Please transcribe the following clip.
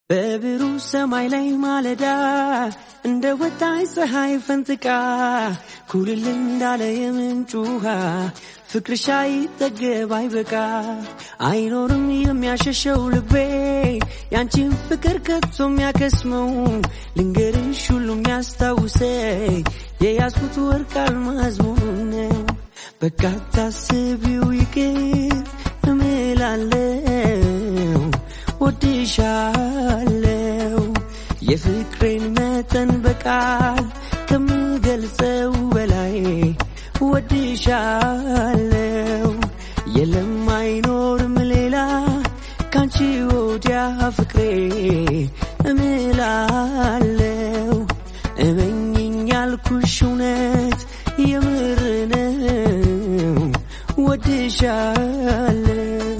በብሩህ ሰማይ ላይ ማለዳ እንደ ወጣች ፀሐይ ፈንጥቃ ኩልል እንዳለ የምንጭ ውሃ ፍቅርሽ አይጠገብ አይበቃ አይኖርም የሚያሸሸው ልቤ ያንቺን ፍቅር ከቶ የሚያከስመው ልንገርሽ ሁሉ የሚያስታውሰኝ የያዝኩት ወርቅ አልማዝ መሆኑን ነው። በቃ ታስቢው ይቅር እምላለው ወድሻለው የፍቅሬን መጠን በቃል ከምገልጸው በላይ ወድሻለው የለም አይኖርም ሌላ ካንቺ ወዲያ ፍቅሬ እምላለው እመኝኝ ያልኩሽ እውነት የምር ነው ወድሻለው